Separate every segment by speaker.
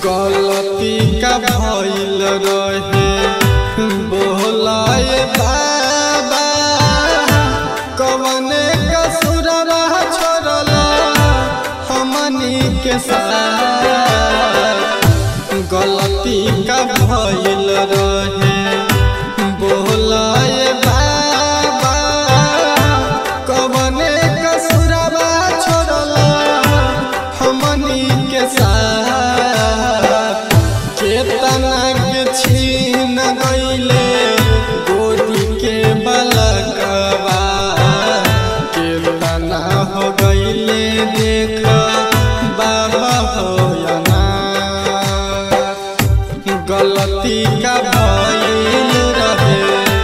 Speaker 1: गलती का भइल रहे बोलाए बाबा कवने कसुरवा छोड़ला हमनी के साथ गलती का भइल रहे बोलाए बाबा कवने कसुरवा छोड़ला हमनी के साथ केतना के छीन गईले गोदी के बलकवा केतना हो गईले देख बाबा होयना गलती का भइल रहे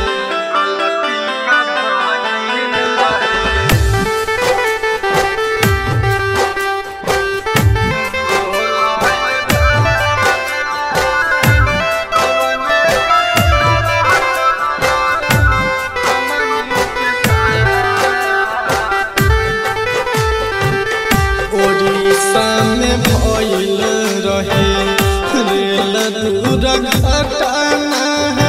Speaker 1: ओडिशा में भइल रहे रेल दूर घटना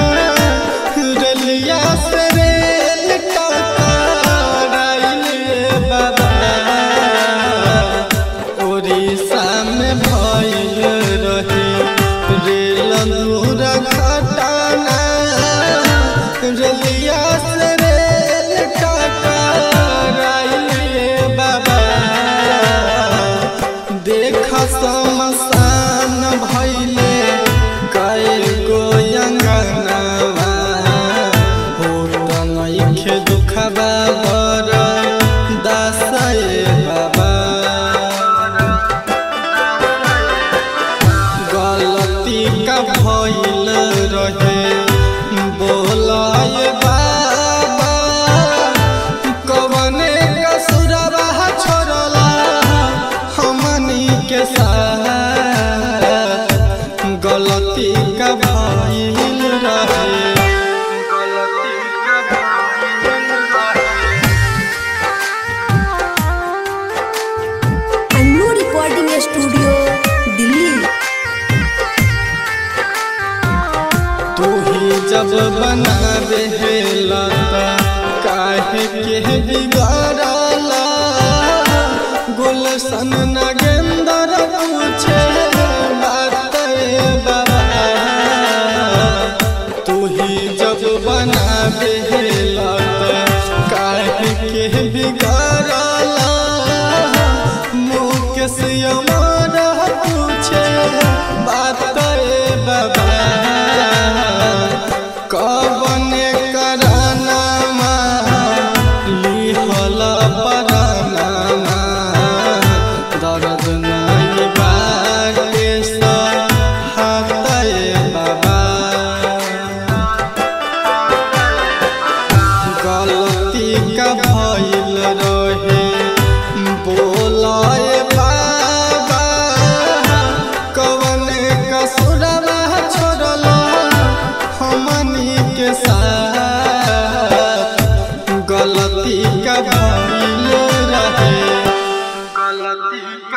Speaker 1: रेलिया से रेल टकराइल बाबा ओडिशा में भइल रहे रेल दूर घटना रेलिया से रेल टकराइल बाबा देख समसान भैले कई गो अंगनवा होत नइखे दुखबा बर दासए बाबा गलती का भइल रहे बोलाए बाबा कवने कसुरवा छोड़ला हमनी के साथ गलती का भइल रहे गलती का भइल रहे
Speaker 2: अन्नू रिकॉर्डिंग स्टूडियो दिल्ली
Speaker 1: तू ही जब बनावे लता काहे के बिगाड़ला गुलशन न